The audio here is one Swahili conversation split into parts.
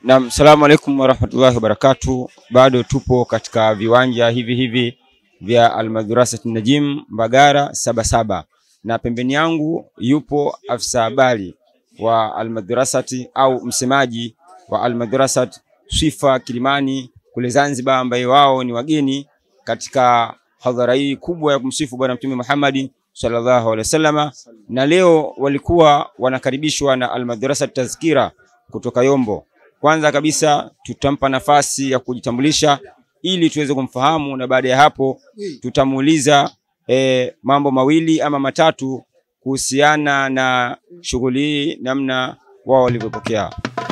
Naam, salamu alaikum warahmatullahi wabarakatuh. Bado tupo katika viwanja hivi hivi vya Almadrasat Najim Mbagara Sabasaba, na pembeni yangu yupo afisa habari wa Almadrasati au msemaji wa Almadrasat Swifa Kilimani kule Zanzibar, ambaye wao ni wageni katika hadhara hii kubwa ya kumsifu Bwana Mtume Muhammad sallallahu alaihi wasallama, na leo walikuwa wanakaribishwa na Almadrasat Tazkira kutoka Yombo. Kwanza kabisa tutampa nafasi ya kujitambulisha ili tuweze kumfahamu, na baada ya hapo tutamuuliza eh, mambo mawili ama matatu kuhusiana na shughuli hii, namna wao walivyopokea.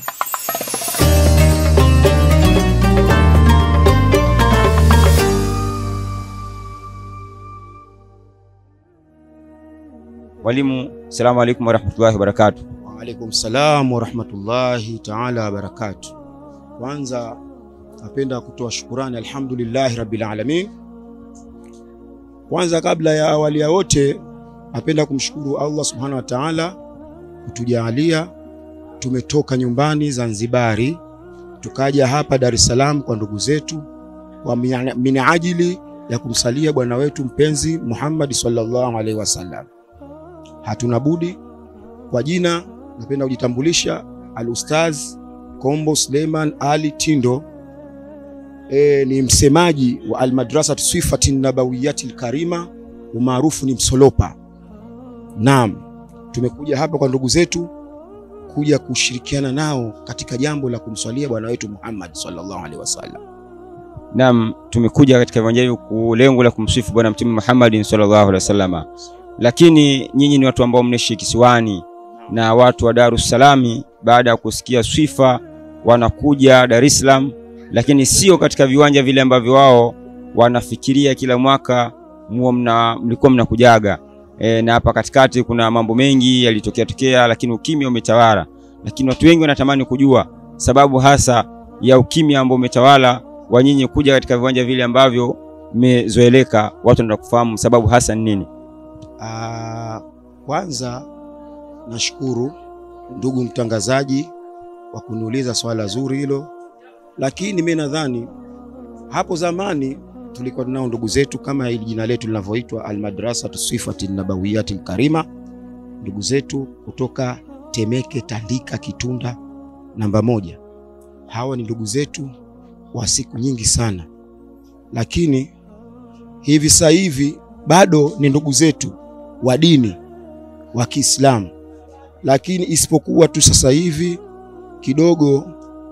Mwalimu, salamu alaikum warahmatullahi wabarakatuh. Waalaikum salam warahmatullahi taala wabarakatuh. Kwanza napenda kutoa shukurani alhamdulillahi rabbil alamin. Kwanza kabla ya awali ya wote, napenda kumshukuru Allah subhanahu wa taala kutujalia tumetoka nyumbani Zanzibari tukaja hapa Dar es Salaam kwa ndugu zetu kwa minajili ya kumsalia bwana wetu mpenzi Muhammad sallallahu alaihi wasallam. Hatuna budi kwa jina napenda kujitambulisha Al-Ustaz Kombo Suleiman Ali Tindo. E, ni msemaji wa Almadrasat Swifatin Nabawiyatil Karima, umaarufu ni Msolopa. Naam, tumekuja hapa kwa ndugu zetu kuja kushirikiana nao katika jambo la kumswalia bwana wetu Muhammad sallallahu alaihi wasallam. Naam, tumekuja katika viwanja hivi kwa lengo la kumsifu Bwana Mtume Muhammad sallallahu alaihi wasallam, lakini nyinyi ni watu ambao mnaishi kisiwani na watu wa Dar es Salaam baada ya kusikia Swifa wanakuja Dar es Salaam, lakini sio katika viwanja vile ambavyo wao wanafikiria kila mwaka muo mna, mlikuwa mnakujaga e, na hapa katikati kuna mambo mengi yalitokea tokea, lakini ukimya umetawala. Lakini watu wengi wanatamani kujua sababu hasa ya ukimya ambao umetawala wa nyinyi kuja katika viwanja vile ambavyo mmezoeleka. Watu wanataka kufahamu sababu hasa ni nini? Ah, kwanza nashukuru ndugu mtangazaji kwa kuniuliza swala zuri hilo, lakini mimi nadhani hapo zamani tulikuwa tunao ndugu zetu kama hili jina letu linavyoitwa Almadrasatu Swifati Nabawiyati Karima, ndugu zetu kutoka Temeke, Tandika, Kitunda namba moja. Hawa ni ndugu zetu wa siku nyingi sana, lakini hivi sasa hivi bado ni ndugu zetu wa dini wa Kiislamu lakini isipokuwa tu sasa hivi kidogo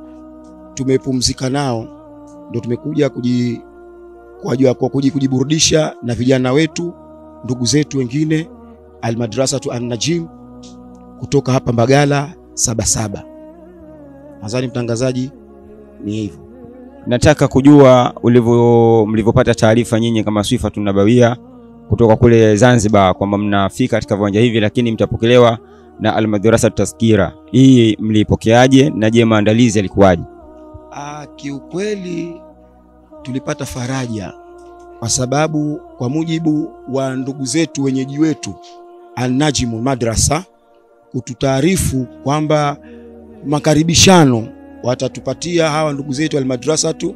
tumepumzika nao, ndo tumekuja kuji, kwa, kwa kuji, kujiburudisha na vijana wetu ndugu zetu wengine Almadrasatu An-Najim kutoka hapa Mbagala Sabasaba. Nadhani mtangazaji, ni hivyo. Nataka kujua ulivyo mlivyopata taarifa nyinyi kama Swifatun Nabawia kutoka kule Zanzibar kwamba mnafika katika viwanja hivi, lakini mtapokelewa na Almadrasa Tazkira. Hii mlipokeaje na je, maandalizi yalikuwaje? Ah, kiukweli tulipata faraja kwa sababu kwa mujibu wa ndugu zetu wenyeji wetu An-Najmu Madrasa kututaarifu kwamba makaribishano watatupatia hawa ndugu zetu Almadrasatu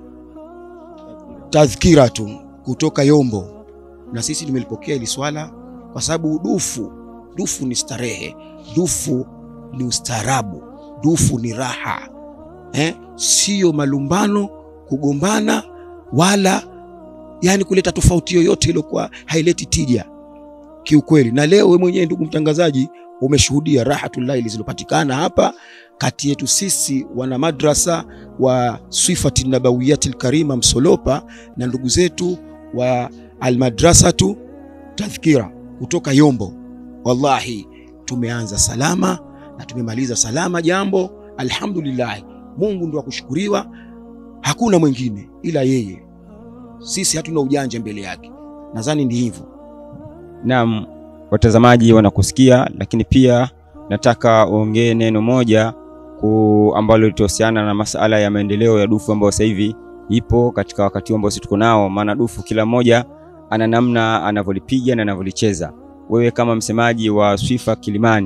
Tadhkiratu kutoka Yombo, na sisi tumelipokea hili swala kwa sababu dufu dufu ni starehe, dufu ni ustaarabu, dufu ni raha eh? Sio malumbano, kugombana, wala yani kuleta tofauti yoyote iliyokuwa haileti tija kiukweli. Na leo wewe mwenyewe ndugu mtangazaji umeshuhudia rahatullahi zilizopatikana hapa kati yetu sisi wana madrasa wa Swifati Nabawiyatil Karima Msolopa na ndugu zetu wa Almadrasatu Tadhkira kutoka Yombo. Wallahi tumeanza salama na tumemaliza salama jambo, alhamdulillah. Mungu ndo akushukuriwa, hakuna mwingine ila yeye. Sisi hatuna ujanja mbele yake, nadhani ndi hivyo. Naam, watazamaji wanakusikia, lakini pia nataka uongee neno moja ku ambalo litahusiana na masala ya maendeleo ya dufu ambayo sasa hivi ipo katika wakati ambao sisi tuko nao, maana dufu kila mmoja ana namna anavyolipiga na anavyolicheza. Wewe kama msemaji wa Swifa Kilimani,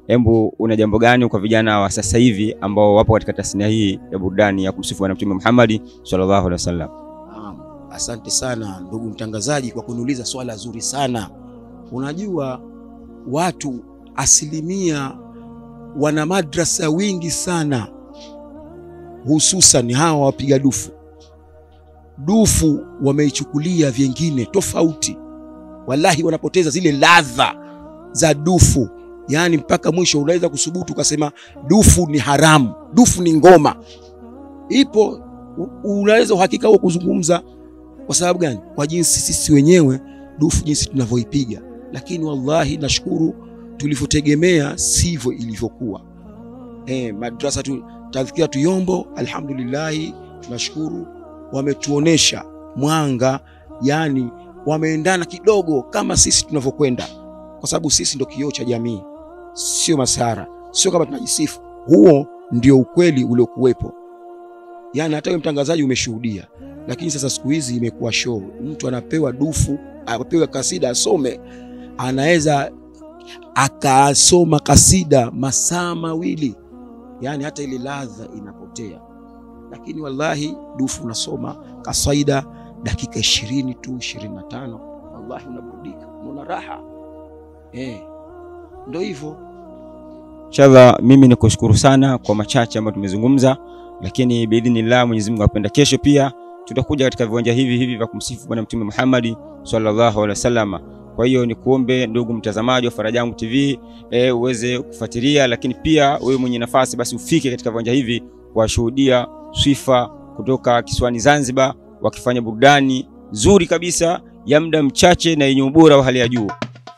Hebu una jambo gani kwa vijana wa sasa hivi ambao wapo katika tasnia hii ya burudani ya kumsifu Bwana Mtume Muhammad sallallahu alaihi wasallam? Naam, asante sana ndugu mtangazaji kwa kuniuliza swala zuri sana. Unajua watu asilimia wana madrasa wingi sana, hususan hawa wapiga dufu. Dufu wameichukulia vyengine tofauti, wallahi wanapoteza zile ladha za dufu, yaani mpaka mwisho unaweza kusubutu ukasema dufu ni haramu, dufu ni ngoma. Ipo u- unaweza uhakika wa kuzungumza kwa sababu gani? Kwa jinsi sisi wenyewe dufu jinsi tunavyoipiga, lakini wallahi nashukuru tulivyotegemea sivyo ilivyokuwa. Eh, madrasa tu, tadhkira tuyombo, alhamdulillahi tunashukuru, wametuonesha mwanga, yani wameendana kidogo kama sisi tunavyokwenda, kwa sababu sisi ndo kioo cha jamii, sio masara, sio kama tunajisifu. Huo ndio ukweli uliokuwepo, yani hata wewe mtangazaji umeshuhudia lakini sasa siku hizi imekuwa show. Mtu anapewa dufu, apewe kasida asome, anaweza akasoma kasida masaa mawili, yani hata ile ladha inapotea. Lakini wallahi dufu unasoma kasaida dakika ishirini tu ishirini na tano wallahi unaburudika, unaona raha eh, ndo hivyo. Inshallah, mimi ni kushukuru sana kwa machache ambayo tumezungumza, lakini biidhnillah, Mwenyezi Mungu apenda, kesho pia tutakuja katika viwanja hivi hivi vya kumsifu Bwana Mtume Muhammad sallallahu alaihi wasallam. Kwa hiyo ni kuombe ndugu mtazamaji wa Farajangu TV e, uweze kufuatilia, lakini pia wewe mwenye nafasi basi ufike katika viwanja hivi kuwashuhudia Swifa kutoka kisiwani Zanzibar wakifanya burudani nzuri kabisa ya muda mchache na yenye ubora wa hali ya juu.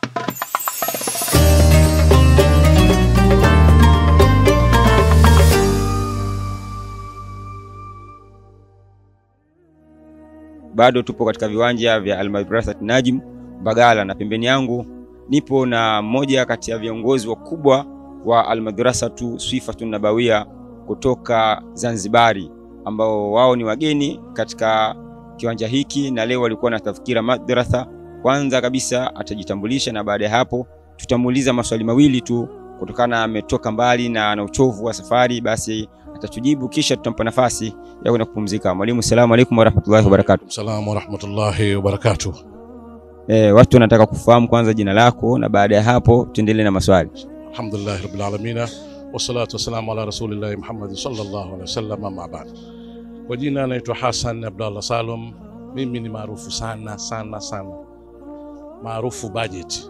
bado tupo katika viwanja vya Almadrasat Najim Mbagala, na pembeni yangu nipo na mmoja kati ya viongozi wakubwa wa Almadrasatu Swifatun Nabawia kutoka Zanzibari, ambao wao ni wageni katika kiwanja hiki na leo walikuwa na tafkira madrasa. Kwanza kabisa atajitambulisha na baada ya hapo tutamuuliza maswali mawili tu, kutokana ametoka mbali na ana uchovu wa safari, basi atatujibu, kisha tutampa nafasi ya kwenda kupumzika. Mwalimu, salamu alaikum warahmatullahi wabarakatuh. Salamu warahmatullahi wabarakatuh. E, watu wanataka kufahamu kwanza jina lako na baada ya hapo tuendelee na maswali. Alhamdulillahi rabbil alamin wassalatu wassalamu ala rasulillahi Muhammad sallallahu alaihi wasallam, amma ba'd. Kwa jina naitwa Hassan Abdallah Salum. Mimi ni maarufu sana sana sana, maarufu budget.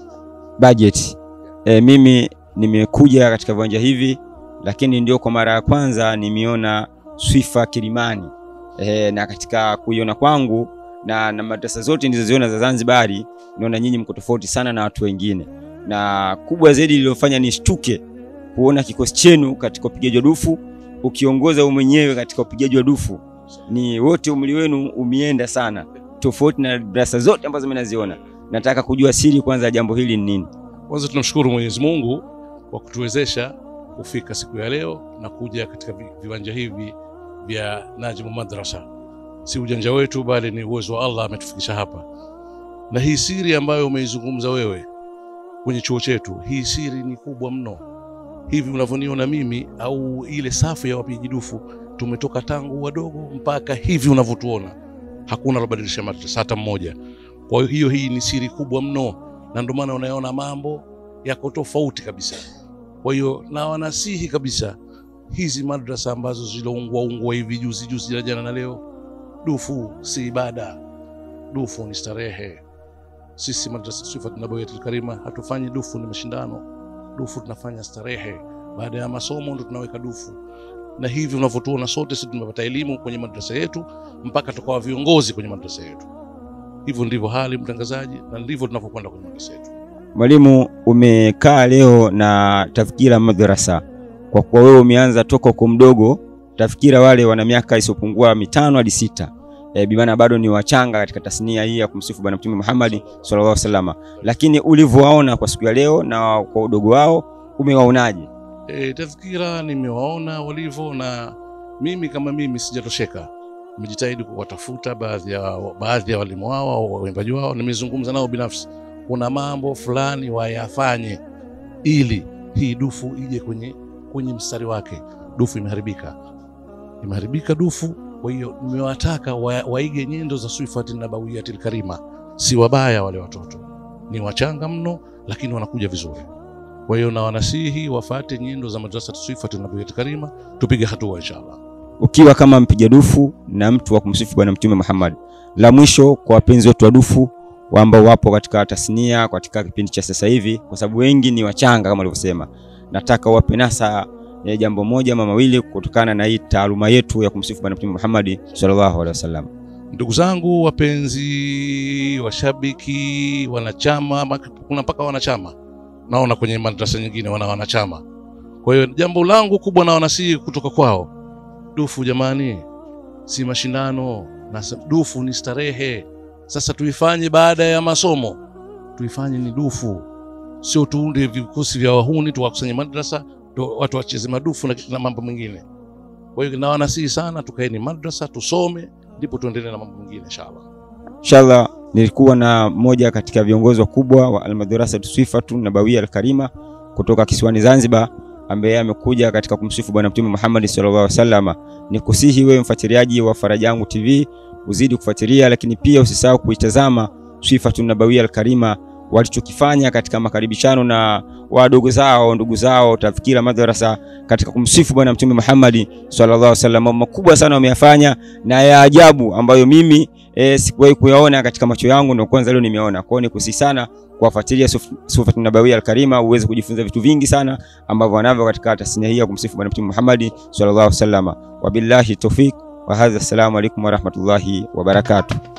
Budget. E, mimi nimekuja katika viwanja hivi lakini ndio kwa mara ya kwanza nimeona Swifa Kilimani e, na katika kuiona kwangu na, na madrasa zote nilizoziona za Zanzibari naona nyinyi mko tofauti sana na watu wengine, na kubwa zaidi lililofanya nishtuke kuona kikosi chenu katika upigaji wa dufu ukiongoza wewe mwenyewe katika upigaji wa dufu, ni wote umri wenu umeenda sana tofauti na darasa zote ambazo mimi naziona. Nataka kujua siri kwanza ya jambo hili ni nini? Kwanza tunamshukuru Mwenyezi Mungu kwa kutuwezesha kufika siku ya leo na kuja katika vi- viwanja hivi vya Najmu Madrasa. Si ujanja wetu, bali ni uwezo wa Allah ametufikisha hapa, na hii siri ambayo umeizungumza wewe kwenye chuo chetu, hii siri ni kubwa mno. Hivi unavyoniona mimi au ile safu ya wapigaji dufu, tumetoka tangu wadogo mpaka hivi unavyotuona, hakuna alobadilisha madrasa hata mmoja. Kwa hiyo hii ni siri kubwa mno, na ndio maana unaona mambo yako tofauti kabisa. Kwa hiyo na wanasihi kabisa hizi madrasa ambazo ziloungwa ungwa hivi juzi juzi na jana na leo, dufu si ibada, dufu ni starehe. Sisi madrasa Sifat Nabawiyatul Karima hatufanyi dufu ni mashindano, dufu tunafanya starehe. Baada ya masomo ndo tunaweka dufu, na hivi unavyotuona sote sisi tumepata elimu kwenye madrasa yetu mpaka tukawa viongozi kwenye madrasa yetu. Hivyo ndivyo hali mtangazaji, na ndivyo tunavyokwenda kwenye madrasa yetu. Mwalimu, umekaa leo na tafkira madrasa, kwa kuwa wewe umeanza toka uko mdogo, tafkira wale wana miaka isiyopungua mitano hadi sita e, bimaana bado ni wachanga katika tasnia hii ya kumsifu Bwana Mtume Muhammad sallallahu alaihi wasallam, lakini ulivyowaona kwa siku ya leo na kwa udogo wao umewaonaje? E, tadhkira nimewaona walivyo, na mimi kama mimi sijatosheka, nimejitahidi kuwatafuta baadhi ya baadhi ya walimu wao au waimbaji wao, nimezungumza nao binafsi, kuna mambo fulani wayafanye ili hii dufu ije kwenye, kwenye mstari wake. Dufu imeharibika, imeharibika dufu. Kwa hiyo nimewataka wa, waige nyendo za Swifati Nabawiyatil Karima. Si wabaya wale watoto, ni wachanga mno, lakini wanakuja vizuri. Kwa hiyo na wanasihi wafate nyendo za madrasa Swifati Nabawiyatil Karima, tupige hatua inshallah. Ukiwa kama mpiga dufu na mtu wa kumsifu Bwana Mtume Muhammad, la mwisho kwa wapenzi wetu wa dufu ambao wapo katika tasnia katika kipindi cha sasa hivi, kwa sababu wengi ni wachanga kama walivyosema, nataka wape nasa ya jambo moja ama mawili kutokana na hii taaluma yetu ya kumsifu Bwana Mtume Muhammad sallallahu alaihi wasallam. Ndugu zangu wapenzi, washabiki, wanachama, ma- kuna mpaka wanachama naona kwenye madrasa nyingine wana wanachama. Kwa hiyo jambo langu kubwa na wanasihi kutoka kwao, dufu jamani, si mashindano na sa- dufu ni starehe. Sasa tuifanye baada ya masomo, tuifanye ni dufu, sio tuunde vikosi vya wahuni tuwakusanye madrasa tu, watu wacheze madufu na, na mambo mengine. Kwa hiyo na wanasihi sana, tukaeni madrasa tusome, ndipo tuendelee na mambo mengine inshallah. Inshallah, nilikuwa na moja katika viongozi wakubwa wa Almadrasa Swifatu Nabawia Alkarima kutoka kisiwani Zanzibar, ambaye amekuja katika kumsifu Bwana Mtume Muhammad sallallahu alaihi wasallam. Nikusihi wewe mfuatiliaji wa Faraja Yangu TV uzidi kufuatilia, lakini pia usisahau kuitazama Swifatu Nabawia Alkarima walichokifanya katika makaribishano na wadogo zao ndugu zao Tadhkira Madrasa katika kumsifu Bwana Mtume Muhammad sallallahu alaihi wasallam. Mambo makubwa sana wameyafanya na ya ajabu ambayo mimi e, sikuwahi kuyaona katika macho yangu, ndio kwanza leo nimeona. Kwa hiyo nikusihi sana kuwafuatilia Swifatu Nabawia Alkarima uweze kujifunza vitu vingi sana ambavyo wanavyo katika tasnia hii ya kumsifu Bwana Mtume Muhammad sallallahu alaihi wasallam. Wabillahi tawfik wa hadha, assalamu alaikum warahmatullahi wabarakatuh.